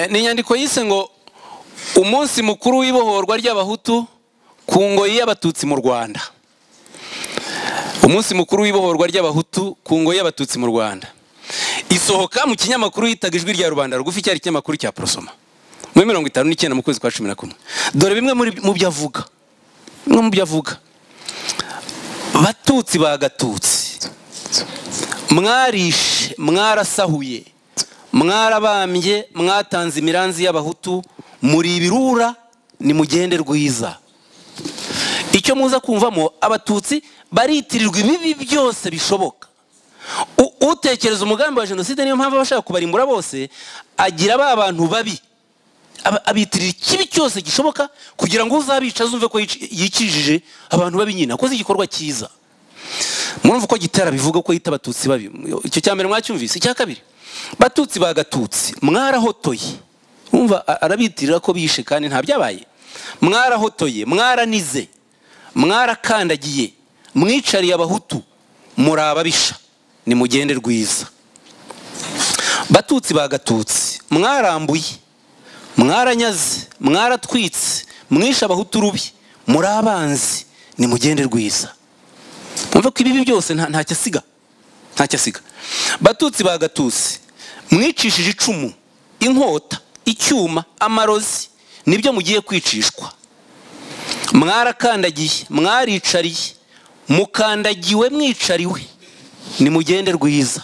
ni inyandiko yise ngo umunsi mukuru w'ibohorwa ry'abahutu ku ngoyi y'abatutsi mu rwanda umunsi mukuru w'ibohorwa ry'abahutu ku ngoyi y'abatutsi mu rwanda isohoka mu kinyamakuru yitaga ijwi rya rubanda rugufi cyari ikinyamakuru cya porosoma muri mirongo itanu n'icyenda mu kwezi kwa cumi na kumwe dore bimwe mu byo avuga bimwe mu byo avuga batutsi bagatutsi mwarishe mwarasahuye mwarabambye mwatanze imiranzi y'abahutu muri ibirura ni mugende rwiza icyo muza kumvamo abatutsi baritirirwa ibibi byose bishoboka utekereza umugambi wa jenoside niyo mpamvu abashaka kubarimbura bose agira ba bantu babi abitirira ikibi cyose gishoboka kugira ngo uzabica azumve ko yikijije abantu babi nyine akoze igikorwa cyiza murumva uko gitera bivuga ko yita abatutsi babi icyo cya mbere mwacyumvise icya kabiri batutsi bagatutsi mwarahotoye mwumva arabitirira ko bishe kandi nta byabaye mwarahotoye mwaranize mwarakandagiye mwicariye abahutu muri ababisha ni mugende rwiza batutsi bagatutsi mwarambuye mwaranyaze mwaratwitse mwishe abahutu rubi muri abanzi ni mugende rwiza mwumve ko ibibi byose ntacyo asiga ntacyo asiga batutsi bagatutsi mwicishije icumu inkota icyuma amarozi nibyo mugiye kwicishwa mwarakandagiye mwaricariye mukandagiwe mwicariwe ni mugende rwiza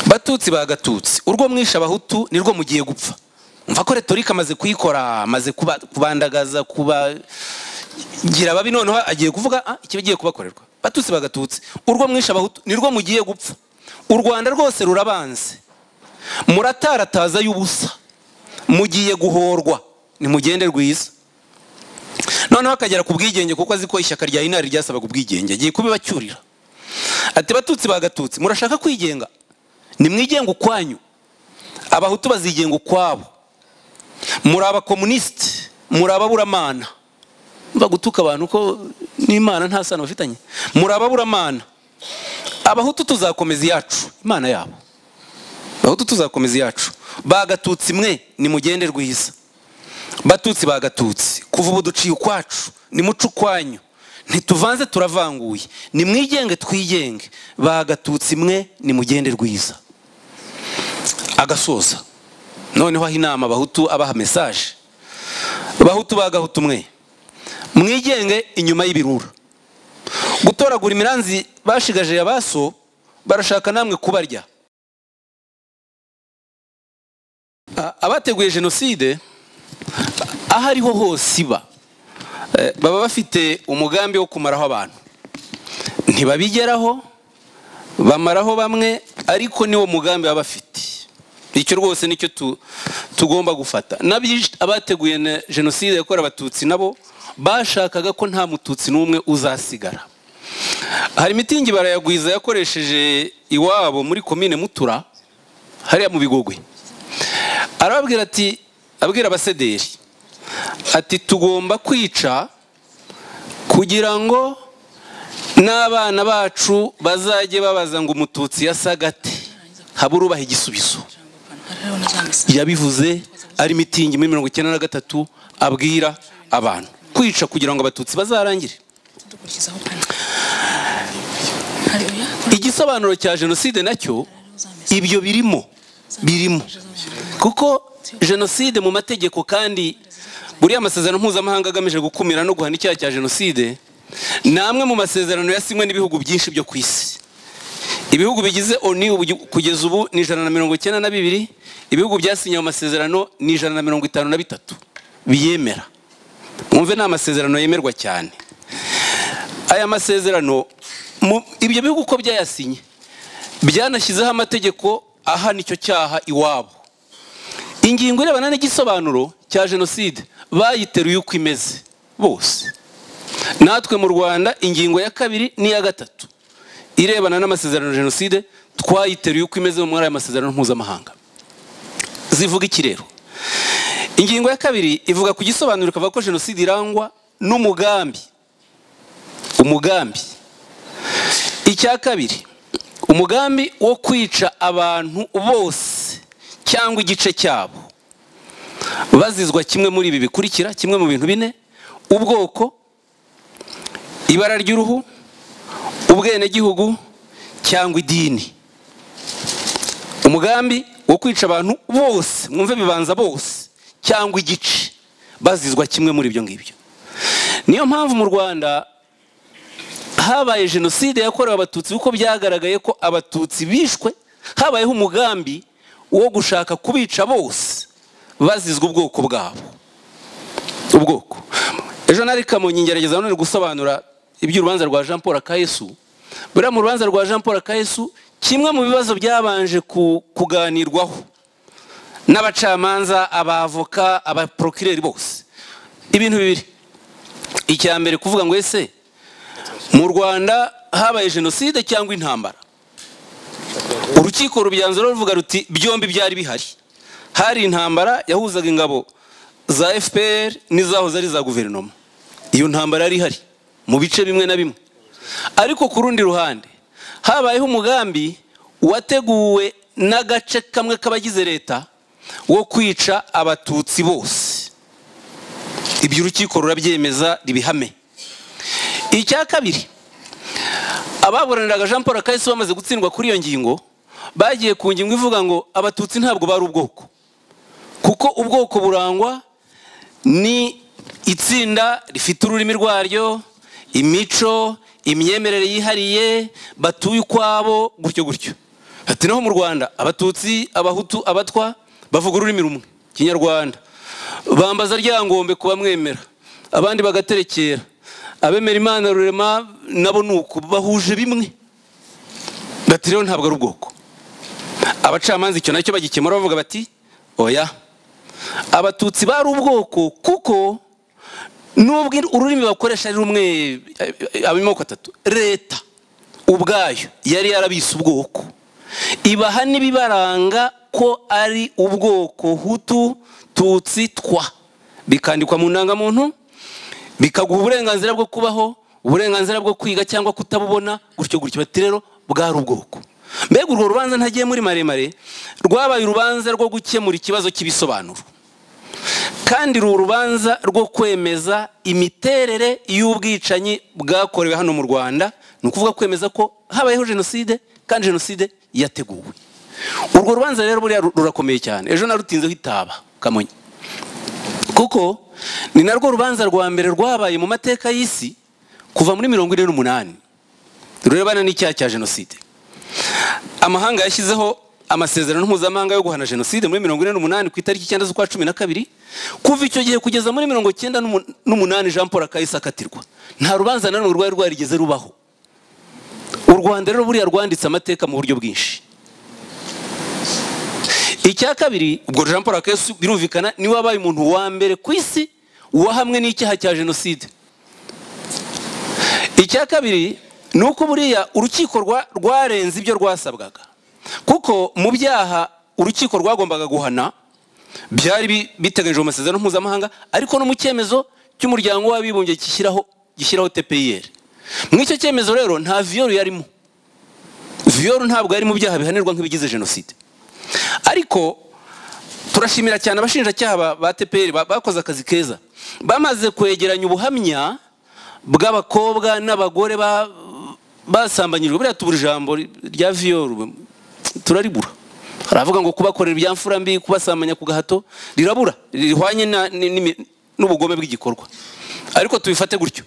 batutsi bagatutsi urwo mwishe abahutu nirwo mugiye gupfa mva ko retorika amaze kuyikora amaze kubandagaza kubagira ababi noneho agiye kuvuga ikibagiye kubakorerwa batutsi bagatutsi urwo mwishe abahutu nirwo mugiye gupfa u rwanda rwose rurabanze muratarataza y'ubusa mugiye guhorwa ni mugende rwiza noneho akagera ku bwigenge kuko azi ko ishyaka rya inari ryasabaga ubwigenge agiye kubibacyurira ati batutsi bagatutsi murashaka kwigenga nimwigenga ukwanyu abahutu bazigenga ukwabo muri abakomunisite muri ababuramana mba gutuka abantu ko n'imana nta sano bafitanye muri ababuramana abahutu tuzakomeza iyacu imana yabo abahutu tuzakomeza iyacu bagatutsi mwe ni mugende rwiza batutsi bagatutsi kuva ubu duciye ukwacu nimuce ukwanyu ntituvanze turavanguye nimwigenge twigenge bagatutsi mwe ni mugende rwiza agasoza noneho aho inama abahutu abaha mesaje abahutu bagahutu mwe mwigenge inyuma y'ibirura gutoragura imiranzi bashigaje abaso barashaka namwe kubarya abateguye jenoside aho ariho hose iba baba bafite umugambi wo kumaraho abantu ntibabigeraho bamaraho bamwe ariko niwo mugambi baba bafite icyo rwose nicyo tugomba gufata abateguye jenoside yakorewe abatutsi nabo bashakaga ko nta mututsi n'umwe uzasigara hari imitingi barayagwiza yakoresheje iwabo muri komine mutura hariya mu bigogwe arababwira ati abwira abasederi ati tugomba kwica kugira ngo n'abana bacu bazajye babaza ngo umututsi yasaga ate habe urubaha igisubizo yabivuze ari mitingi muri mirongo icyenda na gatatu abwira abantu kwica kugira ngo abatutsi bazarangire igisobanuro cya jenoside nacyo ibyo birimo birimo kuko jenoside mu mategeko kandi buriya amasezerano mpuzamahanga agamije gukumira no guhana icyaha cya jenoside ni amwe mu masezerano yasinywe n'ibihugu byinshi byo ku isi ibihugu bigize oni kugeza ubu ni ijana na mirongo icyenda na bibiri ibihugu byasinye amasezerano ni ijana na mirongo itanu na bitatu biyemera mwumve ni amasezerano yemerwa cyane aya masezerano ibyo bihugu uko byayasinye byanashyizeho amategeko aha nicyo cyaha iwabo ingingo irebana n'igisobanuro cya jenoside bayiteruye uko imeze bose natwe mu rwanda ingingo ya kabiri n'iya gatatu irebana n'amasezerano ya jenoside twayiteruye uko imeze muri aya masezerano mpuzamahanga zivuga iki rero ingingo ya kabiri ivuga ku gisobanuro ikavuga ko jenoside irangwa n'umugambi umugambi icya kabiri umugambi wo kwica abantu bose cyangwa igice cyabo bazizwa kimwe muri ibi bikurikira kimwe mu bintu bine ubwoko ibara ry'uruhu ubwenegihugu cyangwa idini umugambi wo kwica abantu bose mwumve bibanza bose cyangwa igice bazizwa kimwe muri ibyo ngibyo niyo mpamvu mu rwanda habaye jenoside yakorewe abatutsi kuko byagaragaye ko abatutsi bishwe habayeho umugambi wo gushaka kubica bose bazizwa ubwoko bwabo ubwoko ejo nari kamonyi ngerageza none gusobanura iby'urubanza rwa jean paul akayesu buriya mu rubanza rwa jean paul akayesu kimwe mu bibazo byabanje kuganirwaho n'abacamanza abavoka abaporokireri bose ibintu bibiri icya mbere kuvuga ngo ese mu rwanda habaye jenoside cyangwa intambara urukiko rubyanzura ruvuga ruti byombi byari bihari hari intambara yahuzaga ingabo za fpr n'izahoze ari za guverinoma iyo ntambara yari ihari mu bice bimwe na bimwe ariko ku rundi ruhande habayeho umugambi wateguwe n'agace kamwe k'abagize leta wo kwica abatutsi bose ibyo urukiko rurabyemeza ribihame icya kabiri ababuraniraga jean paul kahise bamaze gutsindwa kuri iyo ngingo bagiye ku ngingo ivuga ngo abatutsi ntabwo bari ubwoko kuko ubwoko burangwa ni itsinda rifite ururimi rwaryo imico imyemerere yihariye batuye ukwabo gutyo gutyo ati naho mu rwanda abatutsi abahutu abatwa bavuga ururimi rumwe kinyarwanda bambaza ryangombe ku bamwemera abandi bagaterekera abemera imana rurema nabo ni uko bahuje bimwe bati rero ntabwo ari ubwoko abacamanza icyo nacyo bagikemura bavuga bati oya abatutsi bari ubwoko kuko nubwo ururimi bakoresha ari rumwe amoko atatu leta ubwayo yari yarabise ubwoko ibaha n'ibibaranga ko ari ubwoko hutu tutsi twa bikandikwa mu ndangamuntu bikaguha uburenganzira bwo kubaho uburenganzira bwo kwiga cyangwa kutabubona gutyo gutyo bati rero bwari ubwoko mbega urwo rubanza ntagiye muri maremare rwabaye urubanza rwo gukemura ikibazo cy'ibisobanuro kandi uru rubanza rwo kwemeza imiterere y'ubwicanyi bwakorewe hano mu rwanda ni ukuvuga kwemeza ko habayeho jenoside kandi jenoside yateguwe urwo rubanza rero buriya rurakomeye cyane ejo narutinzeho itaba kamonyi kuko ni narwo rubanza rwa mbere rwabaye mu mateka y'isi kuva muri mirongo ine n'umunani rurebana n'icyaha cya jenoside amahanga yashyizeho amasezerano mpuzamahanga yo guhana jenoside muri mirongo ine n'umunani ku itariki icyenda z'ukwa cumi na kabiri kuva icyo gihe kugeza muri mirongo icyenda n'umunani jean paul kahise akatirwa nta rubanza na rumwe rwari rwarigeze rubaho u rwanda rero buriya rwanditse amateka mu buryo bwinshi icya kabiri ubwo jean paul akesi birumvikana niwe wabaye umuntu wa mbere ku isi wahamwe n'icyaha cya jenoside icya kabiri ni uko buriya urukiko rwarenze ibyo rwasabwaga kuko mu byaha urukiko rwagombaga guhana byari biteganyijwe mu masezerano mpuzamahanga ariko no mu cyemezo cy'umuryango w'abibumbye gishyiraho gishyiraho tpir mu icyo cyemezo rero nta viyoru yarimo viyoru ntabwo yari mu byaha bihanirwa nk'ibigize jenoside ariko turashimira cyane abashinjacyaha ba tpr bakoze akazi keza bamaze kwegeranya ubuhamya bw'abakobwa n'abagore basambanyijwe buriya tubura ijambo rya viyoru turaribura haravuga ngo kubakorera ibyamfura mbi kubasambanya ku gahato rirabura rihwanye n'ubugome bw'igikorwa ariko tubifate gutyo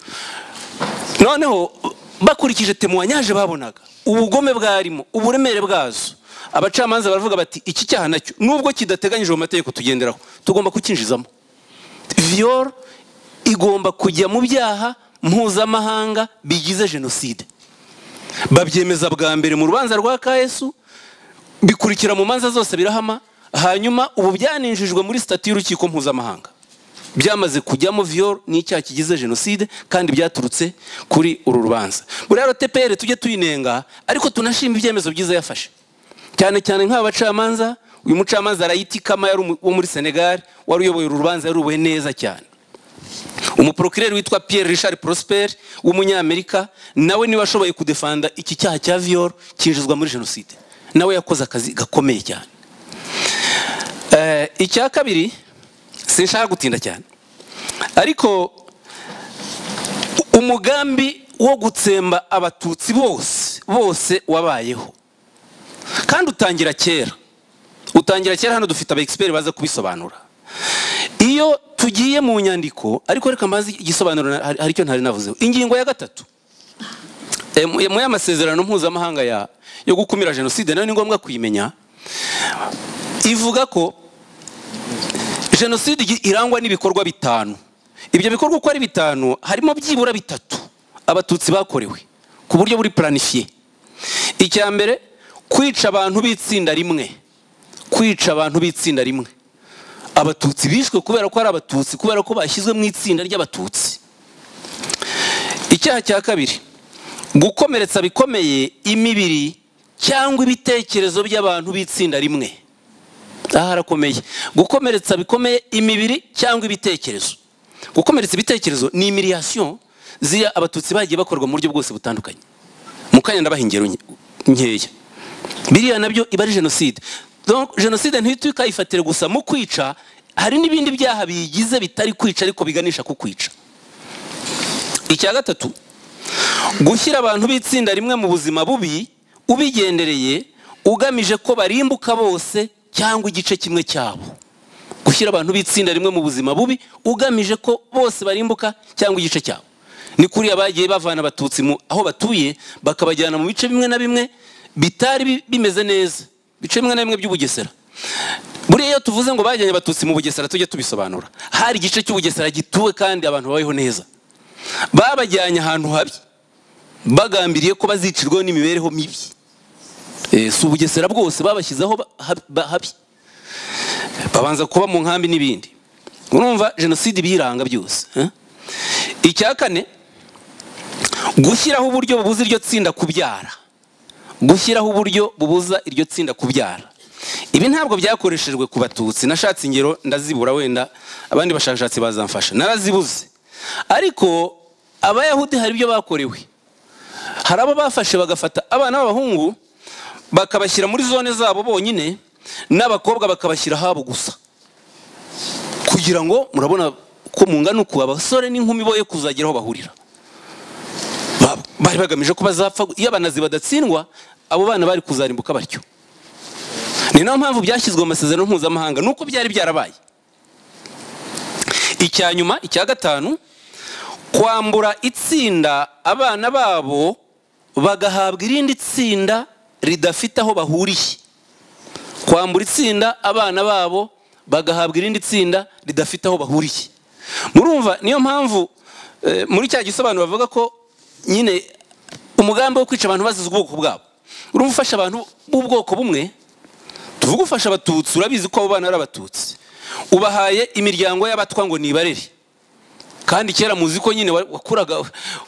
noneho bakurikije temuwanyaje babonaga ubugome bwarimo uburemere bwazo abacamanza baravuga bati iki cyaha nacyo nubwo kidateganyije mu mategeko tugenderaho tugomba kukinjizamo viyoro igomba kujya mu byaha mpuzamahanga bigize jenoside babyemeza bwa mbere mu rubanza rwa kayesu bikurikira mu manza zose birahama hanyuma ubu byaninjijwe muri sitati y'urukiko mpuzamahanga byamaze kujyamo viyoro n'icyaha kigize jenoside kandi byaturutse kuri uru rubanza buriya rotepere tujye tuyinenga ariko tunashima ibyemezo byiza yafashe cyane cyane nk'aba bacamanza uyu mucamanza arayitikama yari wo muri senegali wari uyoboye uru rubanza yarubowe neza cyane umuporokireri witwa pierre richard prosper w'umunyamerika nawe niwe ashoboye kudefanda iki cyaha cya viyoro cyinjizwa muri jenoside nawe yakoze akazi gakomeye cyane icya kabiri sinshaka gutinda cyane ariko umugambi wo gutsemba abatutsi bose bose wabayeho kandi utangira kera utangira kera hano dufite abegisigiperi baza kubisobanura iyo tugiye mu nyandiko ariko reka mbaze igisobanuro na- hari hari icyo ntari navuzeho ingingo ya gatatu Eh, mu mu y'amasezerano mpuzamahanga ya- yo gukumira jenoside nayo ni ngombwa kuyimenya ivuga ko jenoside igi- irangwa n'ibikorwa bitanu ibyo bikorwa uko ari bitanu harimo byibura bitatu abatutsi bakorewe ku buryo buri planifiye icya mbere kwica abantu b'itsinda rimwe kwica abantu b'itsinda rimwe abatutsi bishwe kubera ko ari abatutsi kubera ko bashyizwe mu itsinda ry'abatutsi icyaha cya kabiri gukomeretsa bikomeye imibiri cyangwa ibitekerezo by'abantu b'itsinda rimwe aha harakomeye gukomeretsa bikomeye imibiri cyangwa ibitekerezo gukomeretsa ibitekerezo ni imiriyasiyo ziriya abatutsi bagiye bakorwa mu buryo bwose butandukanye mu kanya ndabaha ingero nke- nkeya biriya nabyo iba ari jenoside Donc, jenoside ntihita ukayifatira gusa mu kwica hari n'ibindi byaha biyigize bitari kwica ariko biganisha ku kwica icya gatatu gushyira abantu b'itsinda rimwe mu buzima bubi ubigendereye ugamije ko barimbuka bose cyangwa igice kimwe cyabo gushyira abantu b'itsinda rimwe mu buzima bubi ugamije ko bose barimbuka cyangwa igice cyabo ni kuriya bagiye bavana abatutsi mu aho batuye bakabajyana mu bice bimwe na bimwe bitari bi- bimeze neza bice bimwe na bimwe by'ubugesera buriya iyo tuvuze ngo bajyanye abatutsi mu bugesera tujye tubisobanura hari igice cy'ubugesera gituwe kandi abantu babayeho neza babajyanye ahantu habi bagambiriye ko bazicirwaho n'imibereho mibi Eh, si ubugesera bwose babashyizeho ba- hab- ba- habi babanza kuba mu nkambi n'ibindi urumva jenoside ibiyiranga byose eh? icya kane gushyiraho uburyo bubuza iryo tsinda kubyara gushyiraho uburyo bubuza iryo tsinda kubyara ibi ntabwo byakoreshejwe ku batutsi nashatse ingero ndazibura wenda abandi bashakashatsi bazamfasha narazibuze ariko abayahudi hari ibyo bakorewe hari abo bafashe bagafata abana b'abahungu bakabashyira muri zone zabo bonyine n'abakobwa bakabashyira ahabo gusa kugira ngo murabona ko mungana uku abasore n'inkumi boye kuzagira aho bahurira Ba- bari bagamije ko bazapfa gu- iyo abanazi badatsindwa abo bana bari kuzarimbuka batyo ni nayo mpamvu byashyizwe mu masezerano mpuzamahanga nuko byari byarabaye icya nyuma icya gatanu kwambura itsinda abana babo bagahabwa irindi tsinda ridafite aho bahuriye kwambura itsinda abana babo bagahabwa irindi tsinda ridafite aho bahuriye murumva niyo mpamvu eh, muri cya gisobanuro bavuga ko nyine umugambi wo kwica abantu bazize ubwoko bwabo urumva ufasha abantu b'ubwoko bumwe tuvuge ufasha abatutsi urabizi ko abo bana ari abatutsi ubahaye imiryango y'abatwa ngo nibarere kandi kera muzi ko nyine wa- wakuraga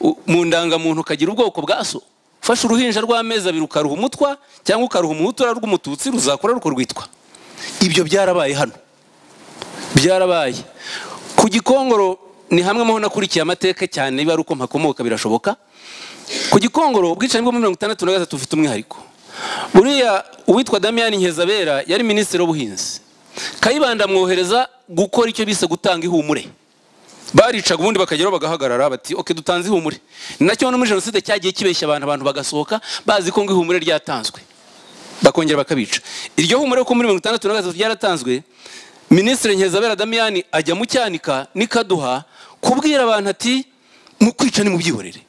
u- mu ndangamuntu ukagira ubwoko bwa so ufashe uruhinja rw'amezi abiri ukaruha umutwa cyangwa ukaruha umuhutura rw'umututsi ruzakora ruko rwitwa ibyo byarabaye hano byarabaye ku gikongoro ni hamwe mu ho nakurikiye amateka cyane biba ari uko mpakomoka birashoboka ku gikongoro ubwicanyi bwo muri mirongo itandatu na gatatu bufite umwihariko buriya uwitwa damiyani nkezabera yari minisitiri w'ubuhinzi kayibanda amwohereza gukora icyo bise gutanga ihumure baricaga ubundi bakageraho bagahagarara bati oke dutanze ihumure ni nacyo no muri jenoside cyagiye kibeshya abantu abantu bagasohoka bazi ko ngo ihumure ryatanzwe bakongera bakabica iryo humure ko muri mirongo itandatu na gatatu ryaratanzwe minisitiri nkeza damiyani ajya mu cyanika n'ikaduha kubwira abantu ati mu kwica ni mu byihorere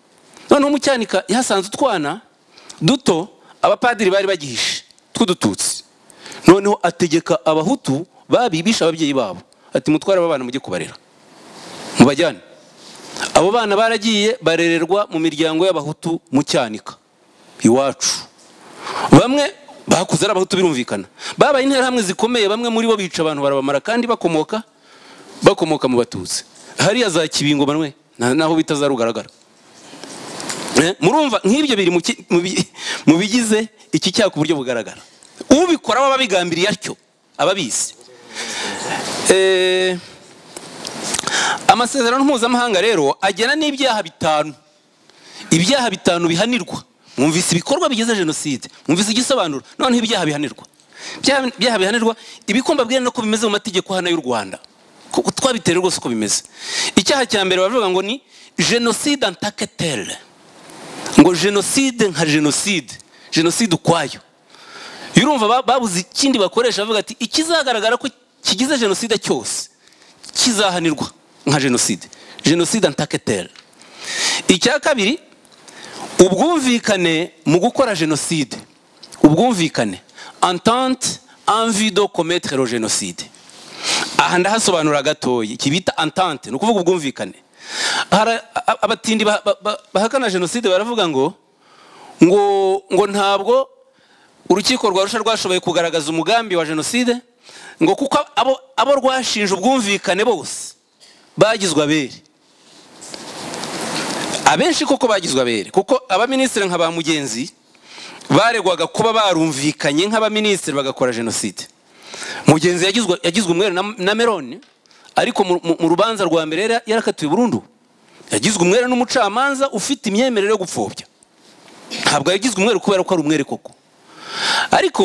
noneho mu cyanika yahasanze utwana duto abapadiri bari bagihishe tw'udututsi noneho ategeka abahutu babibisha ababyeyi babo ati mutware aba bana mujye kubarera mubajyane abo bana baragiye barererwa mu miryango y'abahutu mu cyanika iwacu bamwe bakuze ari abahutu birumvikana babaye interahamwe zikomeye bamwe muri bo bica abantu barabamara kandi bakomoka bakomoka mu batutsi hariya za kibingo banwe na- naho bitazarugaragara Eh, murumva nk'ibyo biri mu ki- mu bi- mu bigize iki cyaha ku buryo bugaragara ubikora aba abigambiriye atyo ababizi eh amasezerano mpuzamahanga rero agena n'ibyaha bitanu ibyaha bitanu bihanirwa mwumvise ibikorwa bigize jenoside mwumvise igisobanuro noneho ibyaha bihanirwa byaha byaha bihanirwa ibikomba bwira no bimeze mu mategeko hano y'u rwanda Ko- twabitewe rwose uko bimeze icyaha cya mbere baravuga ngo ni jenoside antaketere ngo jenoside nka jenoside jenoside ukwayo yurumva ba- babuze ikindi bakoresha bavuga ati ikizagaragara ko kigize jenoside cyose kizahanirwa nka jenoside jenoside antaketere icya kabiri ubwumvikane mu gukora jenoside ubwumvikane entente envie de commettre jenoside aha ndahasobanura gatoya iki bita entente ni ukuvuga ubwumvikane Hara- a- abatindi ba- ba- ba- bahakana jenoside baravuga ngo ngo ngo ntabwo urukiko rwa Arusha rwashoboye kugaragaza umugambi wa jenoside ngo kuko abo abo rwashinje ubwumvikane bose bagizwe abere abenshi koko bagizwe abere kuko abaminisitiri nka ba mugenzi baregwaga kuba barumvikanye nk'abaminisitiri bagakora jenoside mugenzi yagizwe yagizwe umweru na, na merone ariko mu, mu, mu rubanza rwa mbere yari yarakatiwe burundu yagizwe umwere n'umucamanza ufite imyemerere yo gupfobya ntabwo yagizwe umweru kubera ko ari umwere koko ariko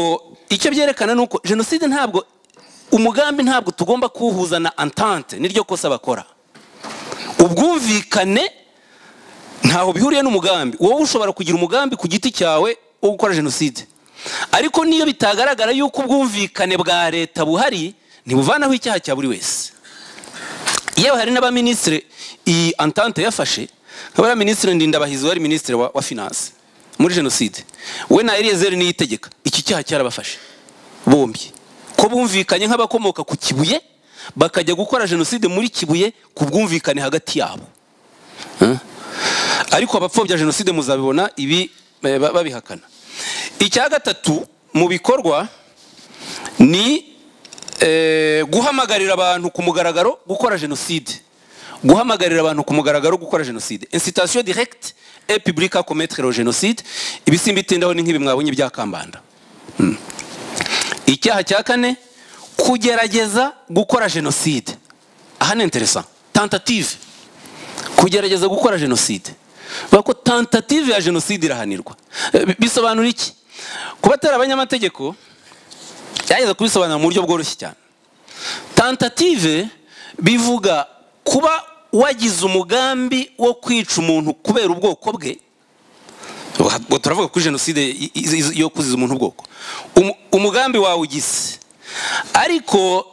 icyo byerekana ni uko jenoside ntabwo umugambi ntabwo tugomba kuwuhuza na entente niryo kosa bakora ubwumvikane ntaho bihuriye n'umugambi wowe ushobora kugira umugambi ku giti cyawe wo gukora jenoside ariko niyo bitagaragara yuko ubwumvikane bwa leta buhari ntibuvanaho icyaha cya buri wese yewe hari n'abaminisitiri iyi entente yafashe nk'abaminisitiri ndindabahizi wari minisitiri wa, wa finance muri jenoside we na eliyezeri niyo itegeka iki cyaha cyarabafashe bombi ko bumvikanye nk'abakomoka ku kibuye bakajya gukora jenoside muri kibuye ku bwumvikane hagati yabo ariko abapfobya jenoside muzabibona ibi eh, ba- babihakana icya gatatu mu bikorwa ni eh, guhamagarira abantu ku mugaragaro gukora jenoside guhamagarira abantu ku mugaragaro gukora jenoside incitation directe et publique à commettre jenoside ibisimbitindaho ni nk'ibi mwabonye bya kambanda Mm. icyaha cya kane kugerageza gukora jenoside aha ni interessant tentative kugerageza gukora jenoside bavuga ko tentative ya jenoside irahanirwa Eh, bi- bisobanura iki kuba atari abanyamategeko byageze kubisobanura mu buryo bworoshye cyane tentative bivuga kuba wagize umugambi wo kwica umuntu kubera ubwoko bwe ubwo turavuga kuri jenoside i- i- yo kuziza umuntu ubwoko Umu- umugambi wawe ugize ariko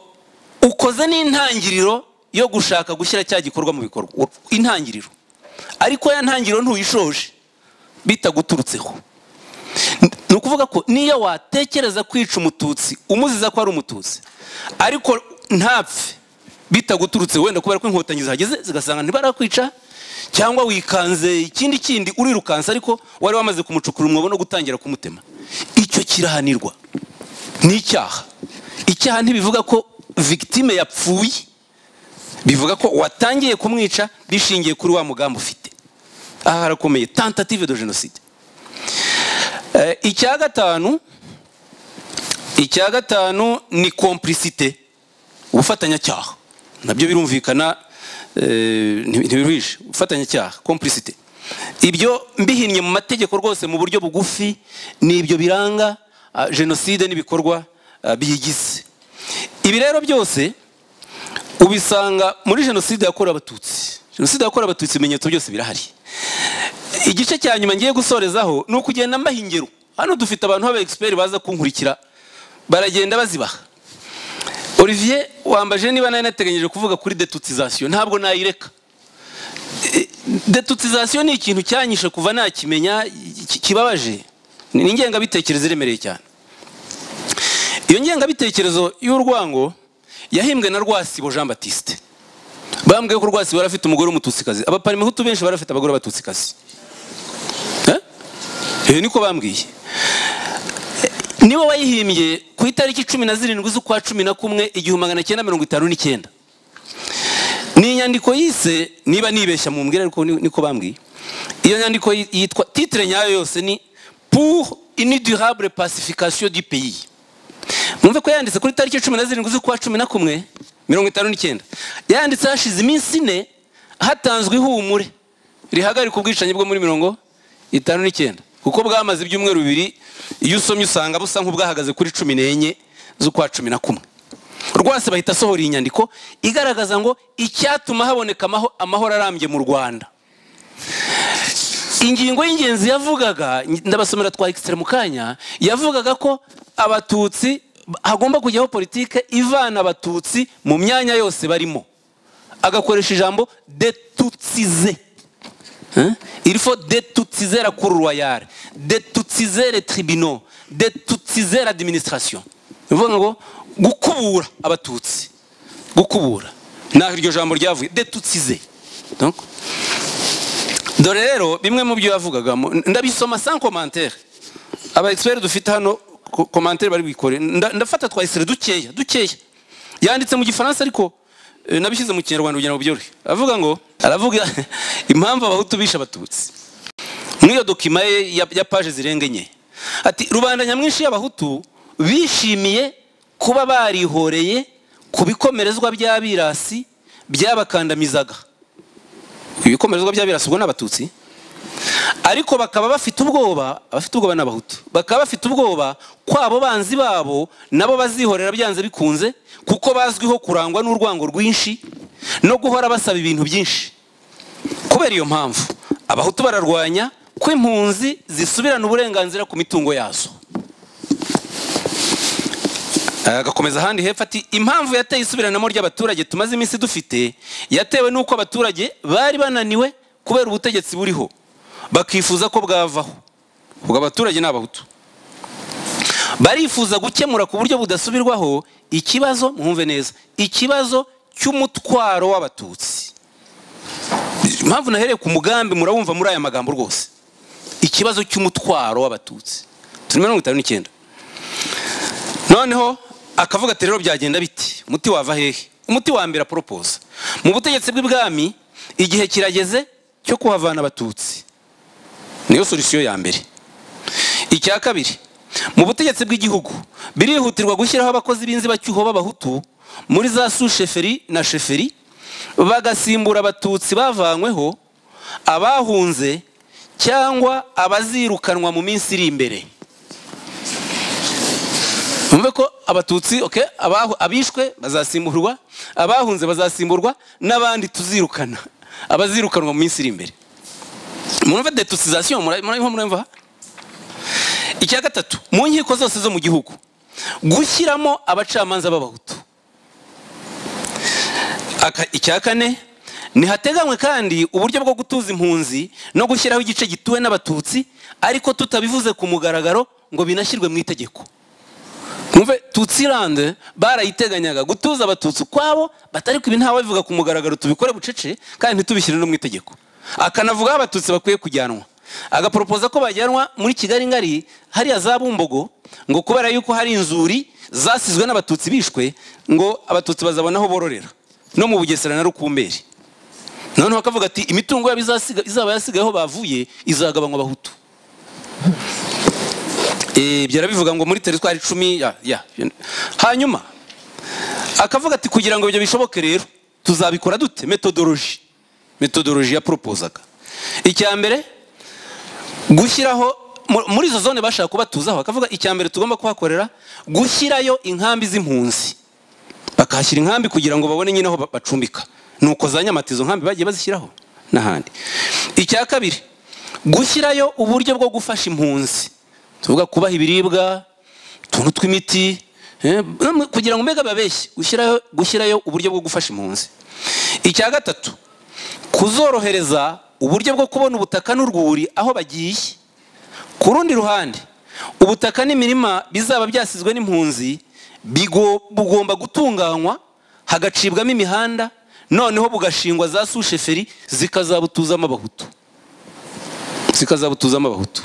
ukoze n'intangiriro yo gushaka gushyira cya gikorwa mu bikorwa U- intangiriro ariko ya ntangiriro ntuyishoje bitaguturutseho N- ni ukuvuga ko niyo watekereza kwica umututsi umuziza ko ari umututsi ariko ntapfe bitaguturutse wenda kubera ko inkotanyi zihageze zigasanga ntibarakwica cyangwa wikanze ikindi kindi urirukansa ariko wari wamaze kumucukura umwobo no gutangira kumutema icyo kirahanirwa ni icyaha icyaha ntibivuga ko victime yapfuye bivuga ko watangiye kumwica bishingiye kuri wa mugambi ufite aha harakomeye tentative de jenoside Eh, icya gatanu icya gatanu ni complicite ubufatanyacyaha nabyo birumvikana eh, nti- ntibiruhishe ubufatanyacyaha complicite ibyo mbihinnye mu mategeko rwose mu buryo bugufi ni ibyo biranga ah, jenoside n'ibikorwa ah, biyigize ibi rero byose ubisanga muri jenoside yakorewe abatutsi jenoside yakorewe abatutsi ibimenyetso byose birahari igice cya nyuma ngiye gusorezaho ni ukugenda mbaha ingero hano dufite abantu b'aba egisiperi baza kunkurikira baragenda bazibaha olivier wambaje niba nari nateganyije kuvuga kuri detutizasiyo ntabwo nayireka E, detutizasiyo ni ikintu cyanyishe kuva nakimenya ki- kibabaje ni ingengabitekerezo iremereye cyane iyo ngengabitekerezo y'urwango yahimbwe na rwasibo jean batiste bambwiye ko rwasibo yari afite umugore w'umututsikazi abaparimehutu benshi bari bafite abagore b'abatutsikazi Eh? Eh, niko bambwiye Eh, niwe wayihimbye ku itariki cumi na zirindwi z'ukwa cumi na kumwe igihumbi magana cyenda mirongo itanu n'icyenda ni inyandiko yise niba nibeshya mu mbwira ariko ni- niko bambwiye iyo nyandiko yi- yitwa titire nyayo yose ni pour une durable pacification du pays mwumve ko yanditse kuri tariki cumi na zirindwi z'ukwa cumi na kumwe mirongo itanu n'icyenda yanditse hashize iminsi ine hatanzwe ihumure rihagarika ubwicanyi bwo muri mirongo itanu n'icyenda kuko bwamaze ibyumweru bibiri iyo usomye usanga busa nk'ubwahagaze kuri cumi n'enye z'ukwa cumi na kumwe rwose bahita asohora iyi nyandiko igaragaza ngo icyatuma haboneka amaho- amahoro arambye mu rwanda ingingo y'ingenzi yavugaga ndabasomera twa ekisitara mu kanya yavugaga ko abatutsi hagomba kujyaho politike ivana abatutsi mu myanya yose barimo agakoresha ijambo detutsize Hein? Il faut détoutiser la cour royale, détoutiser les tribunaux, détoutiser l'administration. Ni ukuvuga ngo gukubura abatutsi gukubura ntaho iryo jambo ryavuye detutsize Donc, dore rero bimwe mu byo yavugaga mu- ndabisoma sans commentaire aba expert dufite hano ko- commentaire bari bikore Nda- ndafata twa isere dukeya dukeya yanditse mu gifaransa ariko eh, nabishyize mu kinyarwanda kugira ngo byorohe avuga ngo aravuga impamvu abahutu bishe abatutsi muri iyo dokima ye ya, ya paje zirenga enye ati rubanda nyamwinshi y'abahutu bishimiye kuba barihoreye ku bikomerezwa by'abirasi byabakandamizaga ibikomerezwa by'abirasi ubwo ni abatutsi ariko bakaba bafite ubwoba abafite ubwoba ni abahutu bakaba bafite ubwoba ko abo banzi babo nabo bazihorera byanze bikunze kuko bazwiho kurangwa n'urwango rwinshi no guhora basaba ibintu byinshi kubera iyo mpamvu abahutu bararwanya ko impunzi zisubirana uburenganzira ku mitungo yazo agakomeza ahandi hepfo ati impamvu yateye isubiranamo ry'abaturage tumaze iminsi dufite yatewe n'uko abaturage bari bananiwe kubera ubutegetsi buriho bakifuza ko bwavaho ubwo abaturage ni abahutu barifuza gukemura ku buryo budasubirwaho ikibazo mwumve neza ikibazo cy'umutwaro w'abatutsi impamvu nahereye ku mugambi murawumva muri aya magambo rwose ikibazo cy'umutwaro w'abatutsi turi mirongo itanu n'icyenda noneho akavuga ati rero byagenda biti umuti wava hehe umuti wa mbere aporopoza mu butegetsi bw'ibwami igihe kirageze cyo kuhavana abatutsi niyo solisiyo ya mbere icya kabiri mu butegetsi bw'igihugu birihutirwa gushyiraho abakozi b'inzibacyuho b'abahutu muri za susheferi na sheferi bagasimbura abatutsi bavanyweho abahunze cyangwa abazirukanwa mu minsi iri imbere Mwumve ko abatutsi okay, abahu- abishwe bazasimburwa abahunze bazasimburwa n'abandi tuzirukana abazirukanwa mu minsi iri imbere mwumve detusizasiyo murabimva murabimva icya gatatu mu nkiko zose zo mu gihugu gushyiramo abacamanza b'abahutu Aka- icya kane ntihateganywe kandi uburyo bwo gutuza impunzi no gushyiraho igice gituwe n'abatutsi ariko tutabivuze ku mugaragaro ngo binashyirwe mu itegeko mwumve tutsilande barayiteganyaga gutuza abatutsi ukwabo batari ku ntawe bivuga ku mugaragaro tubikore bucece kandi ntitubishyire no mu itegeko akanavuga aho abatutsi bakwiye kujyanwa agaporopoza ko bajyanwa muri kigali ngari hariya za bumbogo ngo kubera yuko hari inzuri zasizwe n'abatutsi bishwe ngo abatutsi bazabona aho bororera no mu bugesera na rukumberi noneho akavuga ati imitungo yabo izasiga- izaba yasigaye aho bavuye izagabanywa abahutu Eh, ibyo arabivuga ngo muri teritwari icumi ya- ya. hanyuma akavuga ati kugira ngo ibyo bishoboke rero tuzabikora dute metodoloji metodoloji yaporopozaga icya mbere gushyiraho mu- muri izo zone bashaka kubatuzaho akavuga icya mbere tugomba kuhakorera gushyirayo inkambi z'impunzi bakahashyira inkambi kugira ngo babone nyine aho ba- bacumbika nuko za nyamata izo nkambi bagiye bazishyiraho n'ahandi icya kabiri gushyirayo uburyo bwo gufasha impunzi tuvuga kubaha ibiribwa utuntu tw'imiti eh, no- kugira ngo mbega babeshye gushyirayo gushyirayo uburyo bwo gufasha impunzi icya gatatu kuzorohereza uburyo bwo kubona ubutaka n'urwuri aho bagiye ku rundi ruhande ubutaka n'imirima bizaba byasizwe n'impunzi bigo- bugomba gutunganywa hagacibwamo imihanda noneho bugashingwa za susheferi zikazabutuzamo abahutu zikazabutuzamo abahutu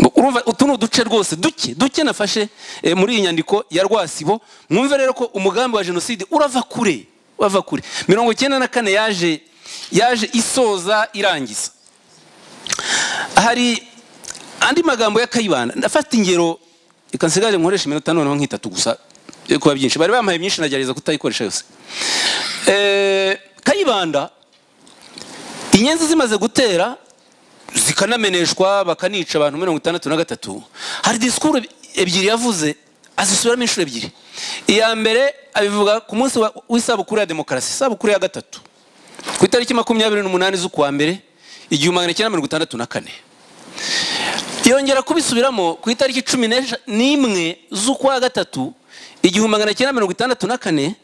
Ngo urumva utu ni uduce rwose duke duke nafashe eh, muri iyi nyandiko ya rwasibo mwumve rero ko umugambi wa jenoside urava kure urava kure mirongo icyenda na kane yaje yaje isoza irangiza hari andi magambo ya kayibanda ndafata ingero reka nsigare nkoresha iminota noneho nk'itatu gusa yo kuba byinshi bari bampaye byinshi nagerageza kutayikoresha yose Eh, kayibanda inyenzi zimaze gutera zika- ikanameneshwa bakanica abantu mirongo itandatu na gatatu hari disikuru ebyiri yavuze azisubiramo inshuro ebyiri iya mbere abivuga ku munsi wa- w'isabukuru ya demokarasi isabukuru ya gatatu ku itariki makumyabiri n'umunani z'ukwa mbere igihumbi magana cyenda mirongo itandatu na kane yongera kubisubiramo ku itariki cumi n'eja- n'imwe z'ukwa gatatu igihumbi magana cyenda mirongo itandatu na kane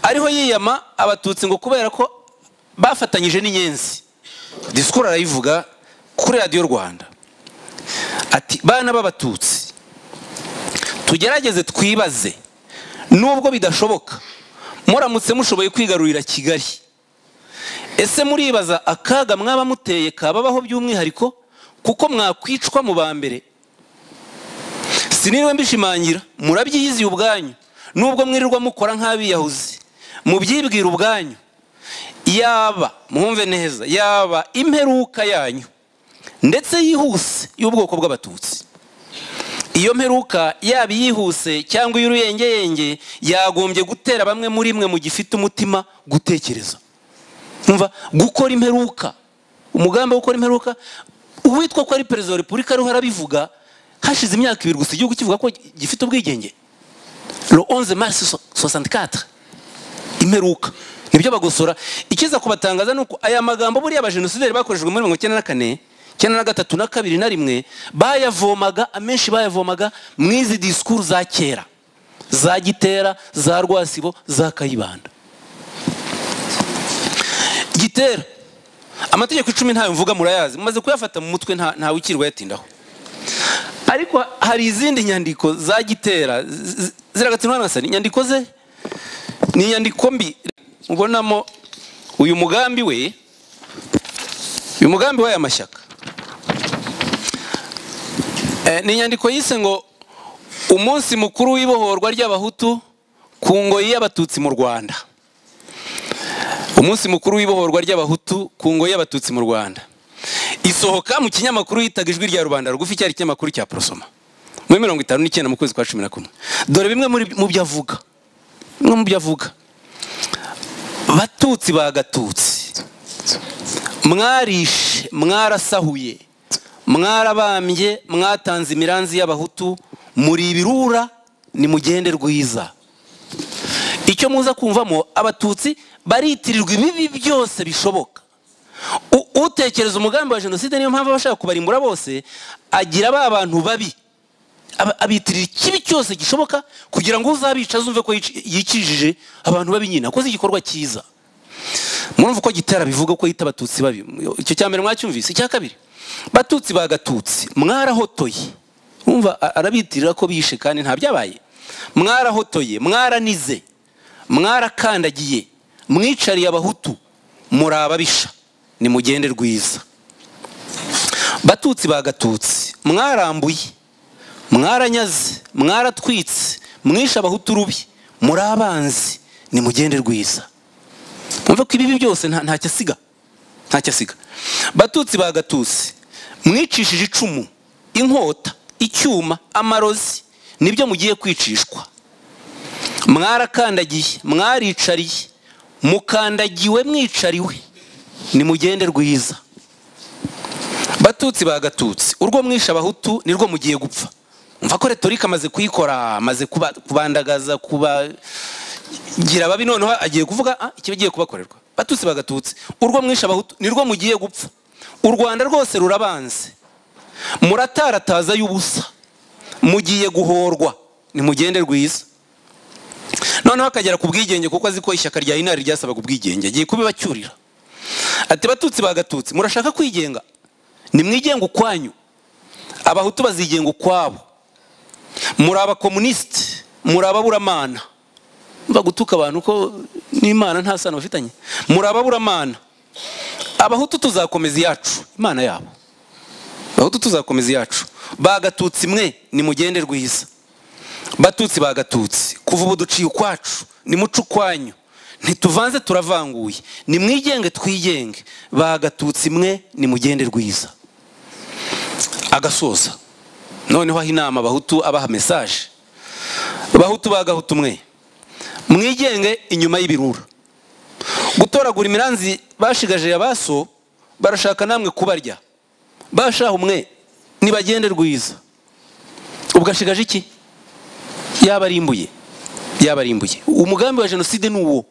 ariho yiyama abatutsi ngo kubera ko bafatanyije n'inyenzi disikuru arayivuga kuri radiyo rwanda ati bana b'abatutsi tugerageze twibaze nubwo bidashoboka muramutse mushoboye kwigarurira kigali ese muribaza akaga mwaba muteye kababaho by'umwihariko kuko mwakwicwa mu ba mbere siniriwe mbishimangira murabyiyiziye ubwanyu nubwo mwirirwa mukora nk'abiyahuzi mubyibwira ubwanyu yaba mwumve neza yaba imperuka yanyu ndetse yihuse y'ubwoko bw'abatutsi iyo mperuka yaba iyihuse cyangwa iy'uruyengeyenge yagombye gutera bamwe muri mwe mu gifite umutima gutekereza umva gukora imperuka umugambi wo gukora imperuka uwitwa ko ari perezida wa repubulika ariho arabivuga hashize imyaka ibiri gusa igihugu kivuga ko gifite ubwigenge le 11 mars 64 imperuka nibyo bagosora ikiza kubatangaza ni uko aya magambo buriya abajenosideri bakorejwe muri mirongo icyenda na kane icyenda na gatatu na kabiri na rimwe bayavomaga amenshi bayavomaga mu izi disikuru za kera za gitera za rwasibo za kayibanda gitera amategeko icumi ntayo mvuga murayazi mumaze kuyafata mu mutwe nta- ntawe ukirwa yatindaho ariko hari izindi nyandiko za gitera z- z- ziragatsinwa nasani inyandiko ze ni inyandiko mbi ubonamo uyu mugambi we uyu mugambi w'aya mashyaka Eh, ni inyandiko yise ngo umunsi mukuru w'ibohorwa ry'abahutu ku ngoyi y'abatutsi mu rwanda umunsi mukuru w'ibohorwa ry'abahutu ku ngoyi y'abatutsi mu rwanda isohoka mu kinyamakuru yitaga ijwi rya rubanda rugufi cyari ikinyamakuru cya porosoma muri mirongo itanu n'icyenda mu kwezi kwa cumi na kumwe dore bimwe muri- mu byo avuga bimwe mu byo avuga batutsi bagatutsi mwarishe mwarasahuye mwarabambye mwatanze imiranzi y'abahutu muri ibirura nimugende rwiza icyo muza kumvamo abatutsi baritirirwa ibibi byose bishoboka U- utekereza umugambi wa jenoside niyo mpamvu abashaka kubarimbura bose agira ba bantu babi Aba- abitirira ikibi cyose gishoboka kugira ngo uzabica azumve ko yici- yikijije abantu babi nyine akoze igikorwa cyiza murumva uko gitera bivuga ko yita abatutsi babi icyo cya mbere mwacyumvise icya kabiri batutsi bagatutsi mwarahotoye urumva a- arabitirira ko bishe kandi nta byabaye mwarahotoye mwaranize mwarakandagiye mwicariye abahutu muri ababisha nimugende rwiza batutsi bagatutsi mwarambuye mwaranyaze mwaratwitse mwishe abahutu rubi muri abanzi nimugende rwiza mwumve ko ibibi byose nta- ntacyo asiga ntacyo asiga batutsi bagatutsi mwicishije icumu inkota icyuma amarozi nibyo mugiye kwicishwa mwarakandagiye mwaricariye mukandagiwe mwicariwe nimugende rwiza batutsi bagatutsi urwo mwishe abahutu nirwo mugiye gupfa mva ko retorika amaze kuyikora amaze kuba- kubandagaza kuba gira babi noneho agiye kuvuga "Ah, ikiba agiye kubakorerwa batutsi bagatutsi urwo mwishe abahutu nirwo mugiye gupfa u rwanda rwose rurabanze muratarataza y'ubusa mugiye guhorwa nimugende rwiza noneho akagera ku bwigenge kuko azi ko ishyaka rya inari ryasabaga ubwigenge agiye kubibacyurira ati batutsi bagatutsi murashaka kwigenga nimwigenga ukwanyu abahutu bazigenga ukwabo muri abakomunisite muri ababuramana mva gutuka abantu ko n'imana nta sano bafitanye muri ababuramana abahutu tuzakomeza iyacu imana yabo abahutu tuzakomeza iyacu bagatutsi mwe nimugende rwiza batutsi bagatutsi kuva ubu duciye ukwacu nimuce ukwanyu ntituvanze turavanguye nimwigenge twigenge bagatutsi mwe nimugende rwiza agasoza noneho aho inama abahutu abaha mesaje abahutu bagahutu mwe mwigenge inyuma y'ibirura gutoragura imiranzi bashigaje ya baso barashaka namwe kubarya bashaho umwe nibagende rwiza ubwashigaje iki yaba ari imbuye yaba ari imbuye umugambi wa jenoside ni uwo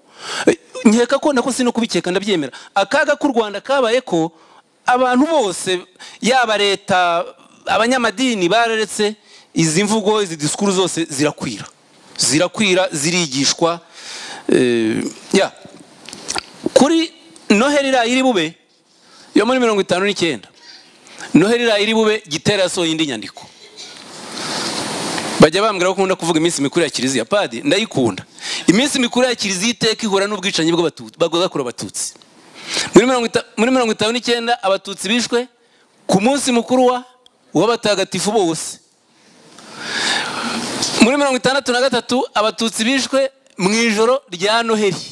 Eh, nkeka ko nako sino kubikeka ndabyemera akaga k'u rwanda kabaye ko abantu bose yaba leta abanyamadini bararetse izi mvugo izi disikuru zose zirakwira zirakwira zirigishwa eh, ya kuri noheli iriya iri bube yo muri mirongo itanu n'icyenda noheli iriya iri bube gitera yasohoye indi nyandiko bajya bambwira ko ukunda kuvuga iminsi mikuru ya kiliziya padi ndayikunda iminsi mikuru ya kiliziya iteka ihura n'ubwicanyi bw'abatutsi bagakura abatutsi muri mirongo ita- muri mirongo itanu n'icyenda abatutsi bishwe ku munsi mukuru wa w'abatagatifu bose muri mirongo itandatu na gatatu abatutsi bishwe mu ijoro rya noheli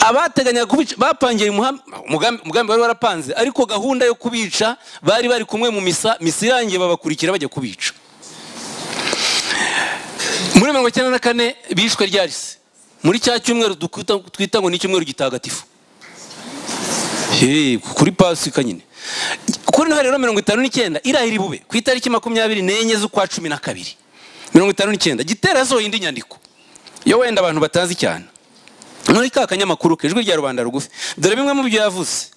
abateganyaga kubica bapangiye umuham- umugambi umugambi wari warapanze ariko gahunda yo kubica bari bari kumwe mu misa misa irangiye babakurikira bajya kubica muri mirongo icyenda na kane bishwe ryarise muri cya cyumweru dukwita- twita ngo ni icyumweru gitagatifu Hey, kuri pasika nyine kuri noheli rero mirongo itanu n'icyenda irahira ibube ku itariki makumyabiri n'enye z'ukwa cumi na kabiri mirongo itanu n'icyenda gitera yasohoye indi nyandiko yo wenda abantu batazi cyane muri ka kanyamakuru ke ijwi rya rubanda rugufi dore bimwe mu byo yavuze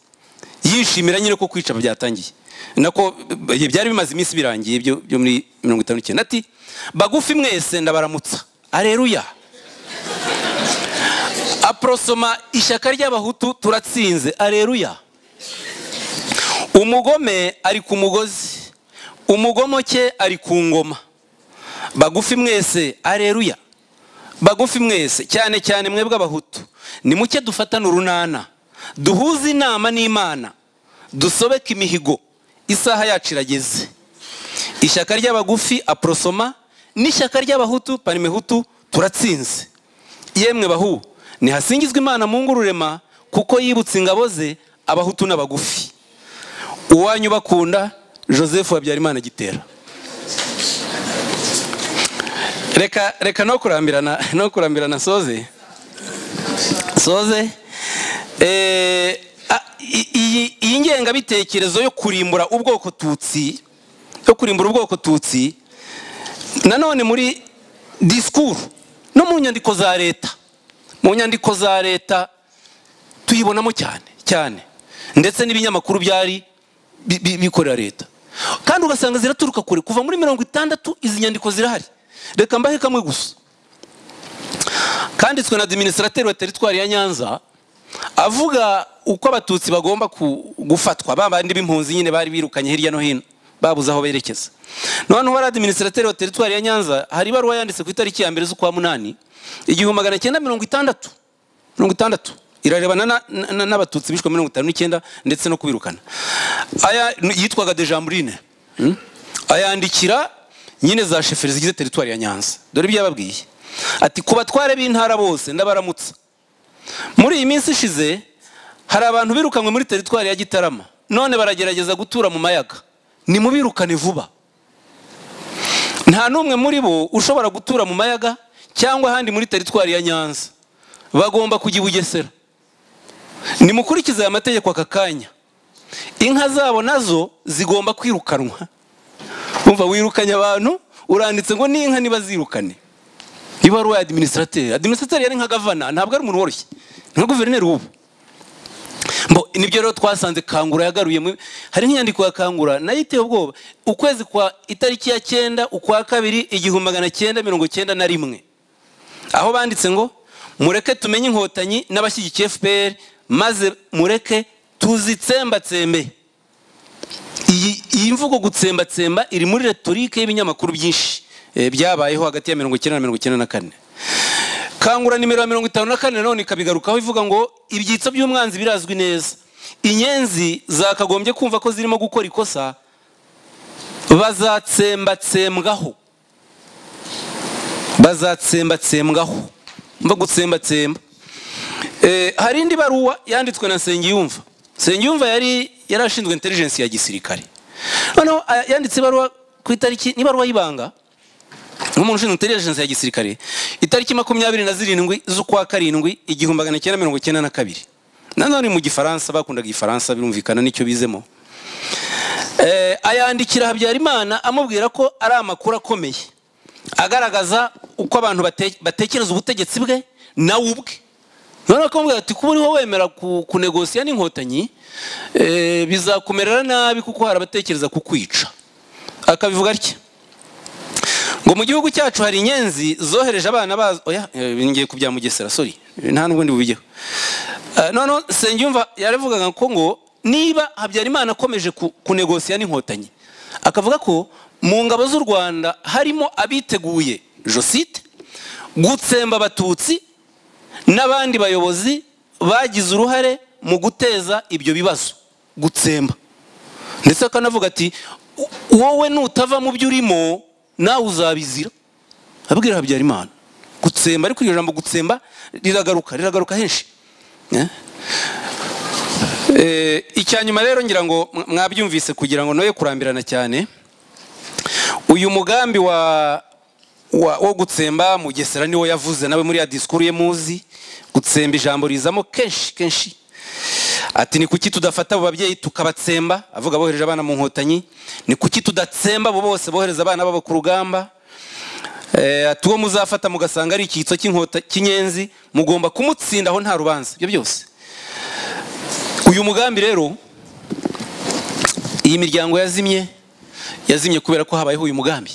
yishimira nyine ko kwica byatangiye nako eh, byari bimaze iminsi birangiye byo byo muri mirongo itanu n'icyenda ati bagufi mwese ndabaramutsa areruya aporosoma ishyaka ry'abahutu turatsinze areruya umugome ari ku mugozi umugomoke ari ku ngoma bagufi mwese areruya bagufi mwese cyane cyane mwebwe abahutu nimuke dufatane urunana duhuze inama n'imana dusobeke imihigo isaha yacu irageze ishyaka ry'abagufi aporosoma n'ishyaka ry'abahutu panimehutu turatsinze yemwe bahu nihasingizwe imana mu ngururema kuko yibutse ingabo ze abahutu n'abagufi uwanyu bakunda joseph habyarimana gitera reka reka no kurambirana no kurambirana soze soze Eh, a- i- iyi iyi ngengabitekerezo yo kurimbura ubwoko tutsi yo kurimbura ubwoko tutsi nanone muri disikuru no mu nyandiko za leta mu nyandiko za leta tuyibonamo cyane cyane ndetse n'ibinyamakuru byari bi- bi- bikorera leta kandi ugasanga ziraturuka kure kuva muri mirongo itandatu izi nyandiko zirahari reka mbahe kamwe gusa kanditswe na adiminisirateri wa teritwari ya nyanza avuga uko abatutsi bagomba ku- gufatwa ba bandi b'impunzi nyine bari birukanye hirya no hino babuze aho berekeza noneho wari adiminisirateri wa teritwari ya nyanza hari ibaruwa yanditse ku itariki ya mbere z'ukwa munani igihumbi magana cyenda mirongo itandatu mirongo itandatu irarebana na- na- na- n'abatutsi bishwe mirongo itanu n'icyenda ndetse no kubirukana aya yitwaga dejamburine Hmm? ayandikira nyine za sheferi zigize teritwari ya nyanza dore ibyo yababwiye ati ku batware b'intara bose ndabaramutsa muri iyi minsi ishize hari abantu birukanywe muri teritwari ya gitarama none baragerageza gutura mu mayaga nimubirukane vuba nta n'umwe muri bo ushobora gutura mu mayaga cyangwa ahandi muri teritwari ya nyanza bagomba kujya i bugesera nimukurikize aya mategeko aka kanya inka zabo nazo zigomba kwirukanwa umva wirukanye abantu uranditse ngo n'inka niba zirukane ibaruwa ya adiminisirateri adiminisirateri yari nka gavana ntabwo ari umuntu woroshye ni nka guverineri w'ubu Mbo, nibyo rero twasanze kangura yagaruye mu- hari nk'inyandiko ya kangura nayo iteye ubwoba ukwezi kwa itariki ya cyenda ukwa kabiri igihumbi magana cyenda mirongo cyenda na rimwe aho banditse ngo mureke tumenye inkotanyi n'abashyigikiye fpr maze mureke tuzitsembatsembe iyi iyi mvugo gutsembatsemba iri muri retorike y'ibinyamakuru byinshi eh, byabayeho hagati ya mirongo icyenda na mirongo icyenda na kane kangura nimero ya mirongo itanu na kane nanone ikabigarukaho ivuga ngo ibyitso by'umwanzi birazwi neza inyenzi zakagombye kumva ko zirimo gukora ikosa bazatsembatsembwaho bazatsembatsembwaho mba gutsembatsemba Eh, hari indi baruwa yanditswe na Nsengiyumva Nsengiyumva yari yari ashinzwe intelligence ya gisirikare noneho a- yanditse ibaruwa ku itariki n'ibaruwa y'ibanga nk'umuntu ushinzwe intelligence ya gisirikare itariki makumyabiri na zirindwi z'ukwa karindwi igihumbi magana cyenda mirongo cyenda na kabiri nanone mu gifaransa bakundaga igifaransa birumvikana nicyo bizemo Eh, ayandikira habyarimana amubwira ko ari amakuru akomeye agaragaza uko abantu bate- batekereza ubutegetsi bwe nawe ubwe noneho akamubwira ati kuba uriho wemera ku- kunegosiya n'inkotanyi eh, bizakumerera nabi kuko hari abatekereza kukwica akabivuga atya ngo mu gihugu cyacu hari inyenzi zohereje abana bazo oya eh, ngiye kubya mugesera sorry nta n'ubundi bubijyeho Eh, noneho senyumva yaravugaga ko ngo niba habyarimana akomeje ku- kunegosiya n'inkotanyi akavuga ko mu ngabo z'u rwanda harimo abiteguye josite gutsemba abatutsi n'abandi bayobozi bagize uruhare mu guteza ibyo bibazo gutsemba ndetse akanavuga ati "U- wowe nutava mu byo urimo nawe uzabizira abwira habyarimana gutsemba ariko iryo jambo gutsemba riragaruka riragaruka henshi Eh? Eh, icya nyuma rero ngira ngo mwa- mwabyumvise kugira ngo noye kurambirana cyane uyu mugambi wa wa- wo gutsemba mugesera niwo yavuze nawe muri ya disikuru ye muzi gutsemba ijambo rizamo kenshi kenshi ati ni kuki tudafata abo babyeyi tukabatsemba avuga bohereje abana mu nkotanyi ni kuki tudatsemba abo bose bohereza abana babo ku rugamba Eh, ati uwo muzafata mugasanga ari icyitso cy'inkota cy'inyenzi mugomba kumutsinda aho nta rubanza ibyo byose uyu mugambi rero iyi miryango yazimye yazimye kubera ko habayeho uyu mugambi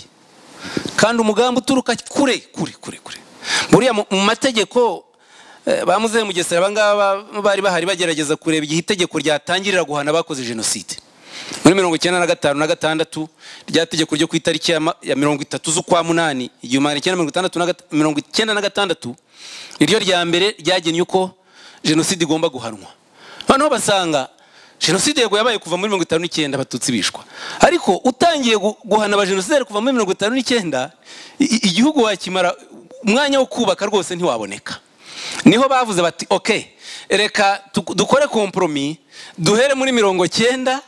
kandi umugambi uturuka kure kure kure kure buriya mu mu mategeko eh, ba muzehe mugesera abangaba bari bahari bagerageza kureba igihe itegeko ryatangirira guhana abakoze jenoside muri mirongo icyenda na gatanu na gatandatu rya tegeko ryo ku itariki ya ma- ya mirongo itatu z'ukwa munani igihumbi magana cyenda mirongo itandatu na gata- mirongo icyenda na gatandatu niryo rya mbere ryagennye uko jenoside igomba guhanwa noneho basanga jenoside yego yabaye kuva muri mirongo itanu n'icyenda abatutsi bishwa ariko utangiye gu- guhana abajenosideri kuva muri mirongo itanu n'icyenda i- i- igihugu wakimara umwanya wo kubaka rwose ntiwaboneka niho bavuze bati ok reka tu- dukore komporomi duhere muri mirongo cyenda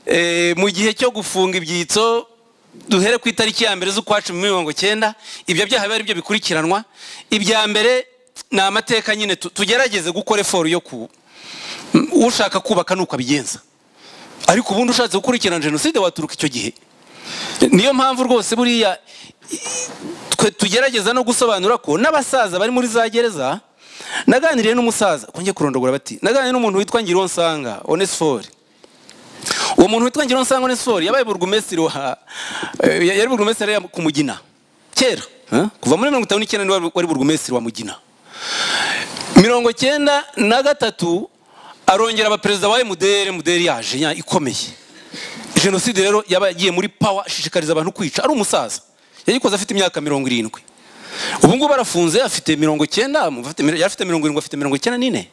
eh, mu gihe cyo gufunga ibyitso duhere ku itariki ya mbere z'ukwa cumi muri mirongo cyenda ibyo byaha biba ari byo bikurikiranwa ibya mbere ni amateka nyine tu- tugerageze gukora eforu yo ku m- ushaka kubaka nuko abigenza ariko ubundi ushatse gukurikirana jenoside waturuka icyo gihe niyo mpamvu rwose buriya twe tugerageza no gusobanura ko n'abasaza bari muri za gereza naganiriye n'umusaza kongeye kurondogora bati naganiriye n'umuntu witwa ngironsanga onesifori uwo muntu witwa ngironsanga onesifori yabaye burugumesitiri wa eh, yari burugumesitiri ya- ku mugina kera eh? kuva muri mirongo itanu n'icyenda niwe wari- wari burugumesitiri wa mugina mirongo cyenda na gatatu arongera aba perezida wa emudere mudere yaje nya- ikomeye jenoside rero yaba yagiye muri pawa ashishikariza abantu kwica ari umusaza yayikoze afite imyaka mirongo irindwi ubu ngubu arafunze afite mirongo icyenda umva afite- yari afite mirongo irindwi afite mirongo icyenda n'ine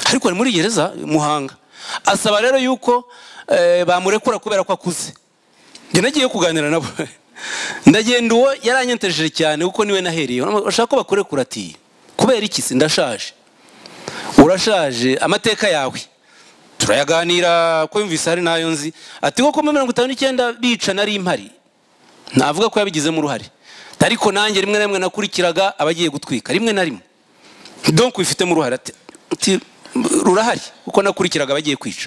ariko ari muri gereza muhanga asaba rero yuko eh, bamurekura kubera ko akuze njye nagiye kuganira nabo ndagenda uwo yaranyentejeje cyane kuko niwe nahereye urashaka ko bakurekura ati kubera iki se ndashaje urashaje amateka yawe turayaganira ko yumvise hari n'ayo nzi ati koko muri mirongo itanu n'icyenda bica nari impari navuga ko yabigizemo uruhare ariko nanjye rimwe na rimwe nakurikiraga abagiye gutwika rimwe na rimwe donk bifitemo uruhare ati- ati rurahari kuko nakurikiraga abagiye kwica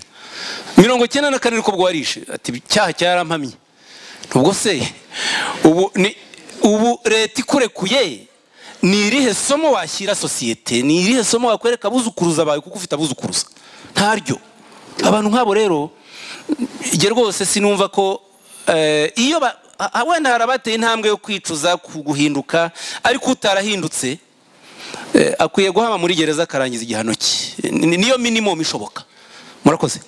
mirongo cyenda na kane niko bwo warishe ati icyaha cyarampamye ubwo se ubu ni ubu leta ikurekuye ni irihe somo washyira sosiyete ni irihe somo wakwereka abuzukuruza bawe kuko ufite abuzukuruza ntaryo abantu nk'abo rero njye rwose sinumva ko eh, iyo ba- ah, wenda hari abateye intambwe yo kwicuza ku guhinduka ariko utarahindutse eh, akwiye guhama muri gereza akarangiza igihano cye Ni- ni- niyo minimum ishoboka murakoze